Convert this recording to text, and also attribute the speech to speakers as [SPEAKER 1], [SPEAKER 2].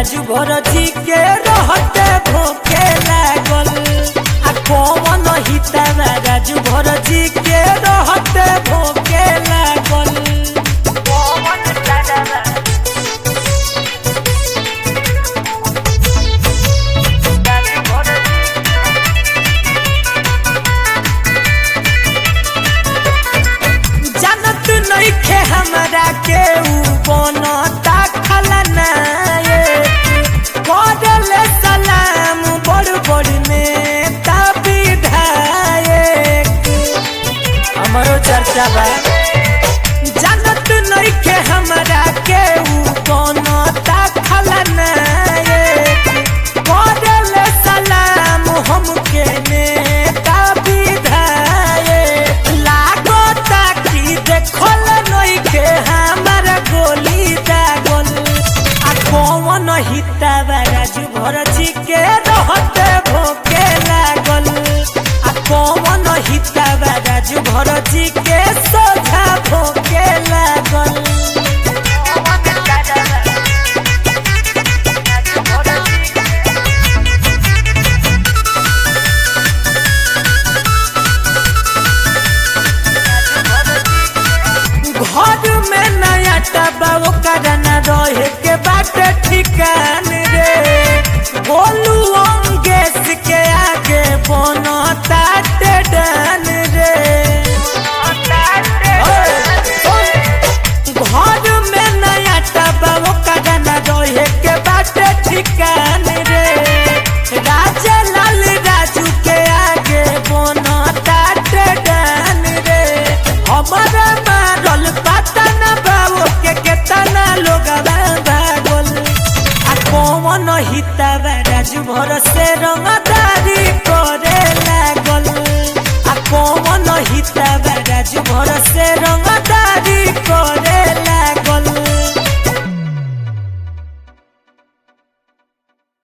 [SPEAKER 1] राजू भर जी के रहते भोके लागल आ कौन हितावा राजू भर जी के रहते भोके लागल कौन दादावा राजू भर जी जानत नइखे हमरा के ऊ बनता खलनायक करले सलाम बड़ बड़ नेता विधायक हमरो चर्चा बा जानत नइखे हमरा के ऊ बनता खलनायक करले सलाम हमके नेता विधायक लागता कि देखल नइखे हमर गोली दागल आ कौन हितावा राजू भर जी के रहते भोके लागल आ कौन हितावा राजू भर जी के सोझा भोके लागल घर में नया टबा ओकर न रहे के बाटे ठिकान रे बोलू